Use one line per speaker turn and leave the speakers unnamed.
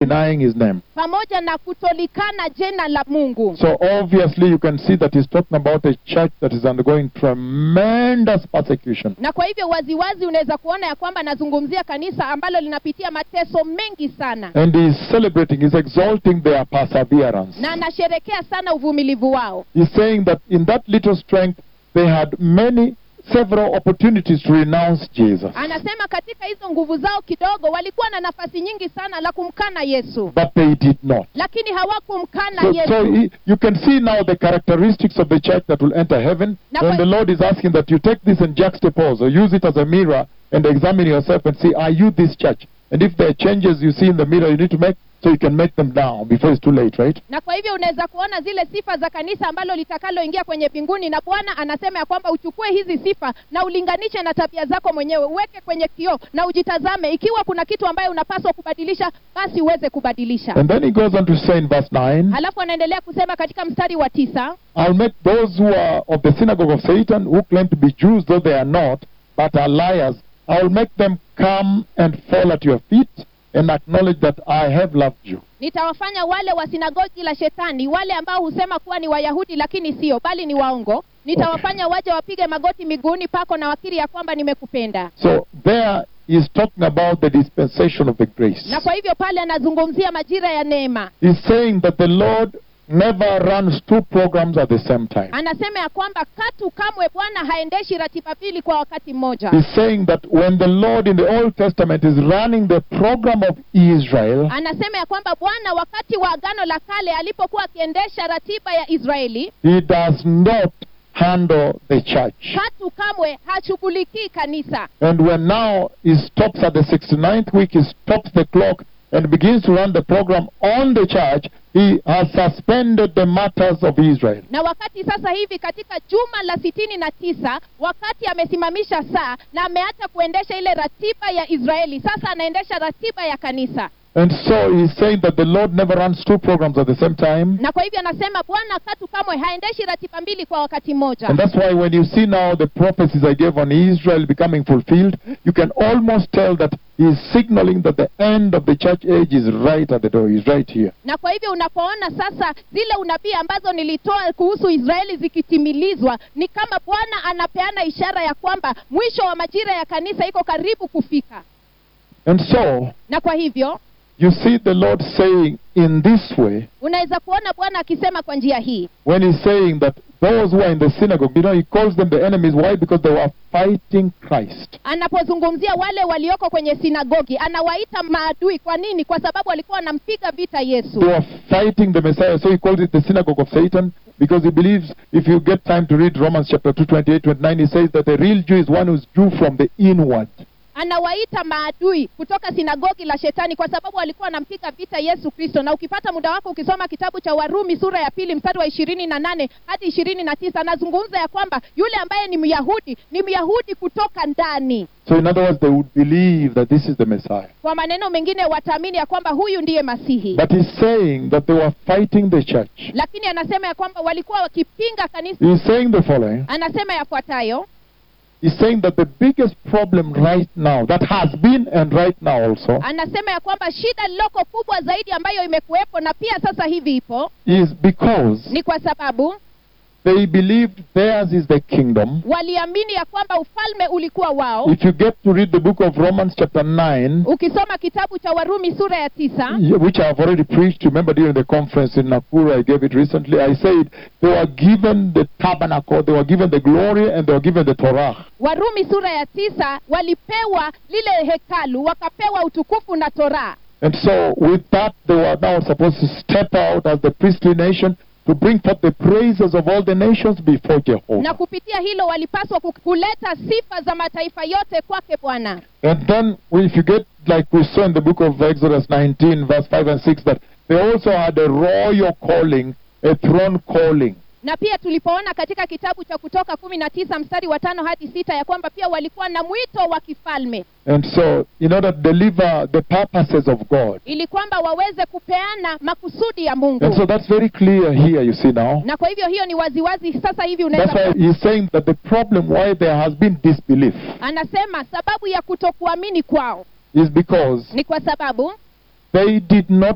denying his name.
pamoja na kutolikana jina la mungu
So obviously you can see that he's talking about a church that is undergoing tremendous persecution.
na kwa hivyo waziwazi unaweza kuona ya kwamba anazungumzia kanisa ambalo linapitia mateso mengi sana
And he's celebrating, he's exalting their perseverance.
na anasherekea sana uvumilivu wao
He's saying that in that little strength, they had many, several opportunities to renounce Jesus.
anasema katika hizo nguvu zao kidogo walikuwa na nafasi nyingi sana la kumkana yesu
But they did not.
lakini hawakumkana
So,
yesu
so he, you can see now the characteristics of the church that will enter heaven.
Now,
and
but-
the Lord is asking that you take this and juxtapose or use it as a mirror and examine yourself and see, are you this church? And if there are changes you see in the mirror you need to make, so you can make them now before it's too late, right?
na kwa hivyo unaweza kuona zile sifa za kanisa ambalo litakaloingia kwenye mbinguni na bwana anasema ya kwamba uchukue hizi sifa na ulinganishe na tabia zako mwenyewe uweke kwenye kioo na ujitazame ikiwa kuna kitu ambayo unapaswa kubadilisha basi uweze kubadilisha
And then he goes on to say in verse 9,
halafu anaendelea kusema katika mstari wa tisa
I'll make those who are of the synagogue of Satan, who claim to be Jews, though they are not, but are liars, I'll make them come and fall at your feet and acknowledge that I have loved you.
nitawafanya wale wa sinagogi la shetani wale ambao husema kuwa ni wayahudi lakini sio bali ni waongo nitawafanya waje wapige magoti miguuni pako na wakiri ya kwamba nimekupenda
So there is talking about the dispensation of the grace.
na kwa hivyo pale anazungumzia majira ya neema
He's saying that the Lord never runs two programs at the same time.
anasema ya kwamba katu kamwe bwana haendeshi ratiba mbili kwa wakati mmoja
He's saying that when the Lord in the Old Testament is running the program of Israel,
anasema ya kwamba bwana wakati wa agano la kale alipokuwa akiendesha ratiba ya israeli
he does not handle the church.
katu kamwe hashughulikii kanisa
And when now he stops at the 69th week, he stops the clock and begins to run the program on the church, he has suspended the matters of Israel.
na wakati sasa hivi katika juma la sitini na tisa wakati amesimamisha saa na ameacha kuendesha ile ratiba ya israeli sasa anaendesha ratiba ya kanisa
And so he's saying that the Lord never runs two programs at the same time.
na kwa hivyo anasema bwana katu kamwe haendeshi ratiba mbili kwa wakati mmoja
And that's why when you see now the prophecies I gave on Israel becoming fulfilled, you can almost tell that he's signaling that the end of the church age is right at the door. He's right here.
na kwa hivyo unapoona sasa zile unabii ambazo nilitoa kuhusu israeli zikitimilizwa ni kama bwana anapeana ishara ya kwamba mwisho wa majira ya kanisa iko karibu kufika
And so
na kwa hivyo
you see the Lord saying in this way,
unaweza kuona bwana akisema kwa njia hii
when he's saying that those who are in the synagogue, you know, he calls them the enemies. Why? Because they were fighting Christ.
anapozungumzia wale walioko kwenye sinagogi anawaita maadui kwa nini kwa sababu walikuwa wanampiga vita yesu
They were fighting the Messiah. So he calls it the synagogue of Satan because he believes if you get time to read Romans chapter 2, 28, 29, he says that a real Jew is one who's Jew from the inward.
anawaita maadui kutoka sinagogi la shetani kwa sababu walikuwa wanampiga vita yesu kristo na ukipata muda wako ukisoma kitabu cha warumi sura ya pili mstari wa ishirini na nane hadi ishirini na tisa anazungumza ya kwamba yule ambaye ni myahudi ni myahudi kutoka ndani
So in other words, they would believe that this is the Messiah.
kwa maneno mengine wataamini ya kwamba huyu ndiye masihi
But he's saying that they were fighting the church.
lakini anasema ya kwamba walikuwa wakipinga kanisa
He's saying the following.
anasema yafuatayo
He's saying that the biggest problem right now, that has been and right now also,
anasema ya kwamba shida liloko kubwa zaidi ambayo imekuwepo na pia sasa hivi ipo
is because
ni kwa sababu
they believed theirs is the kingdom.
waliamini ya kwamba ufalme ulikuwa wao
If you get to read the book of Romans chapter 9,
ukisoma kitabu cha warumi sura ya tisa
which I have already preached, remember during the conference in Nakuru, I gave it recently, I said they were given the tabernacle, they were given the glory, and they were given the Torah.
warumi sura ya tisa walipewa lile hekalu wakapewa utukufu na toraa
And so, with that, they were now supposed to step out as the priestly nation to bring forth the praises of all the nations before
na
Jehovah.
kupitia hilo walipaswa ku- kuleta sifa za mataifa yote kwake bwana
And then, if you get, like we saw in the book of Exodus 19, verse 5 and 6, that they also had a royal calling, a throne calling.
na pia tulipoona katika kitabu cha kutoka kumi na tisa mstari wa tano hadi sita ya kwamba pia walikuwa na mwito wa kifalme
And so, in order to deliver the purposes of God.
ili kwamba waweze kupeana makusudi ya mungu
And so that's very clear here, you see now.
na kwa hivyo hiyo ni waziwazi sasa hivi
That's
unaweza
why he's saying that the problem why there has been disbelief
anasema sababu ya kutokuamini kwao
is because
ni kwa sababu
they did not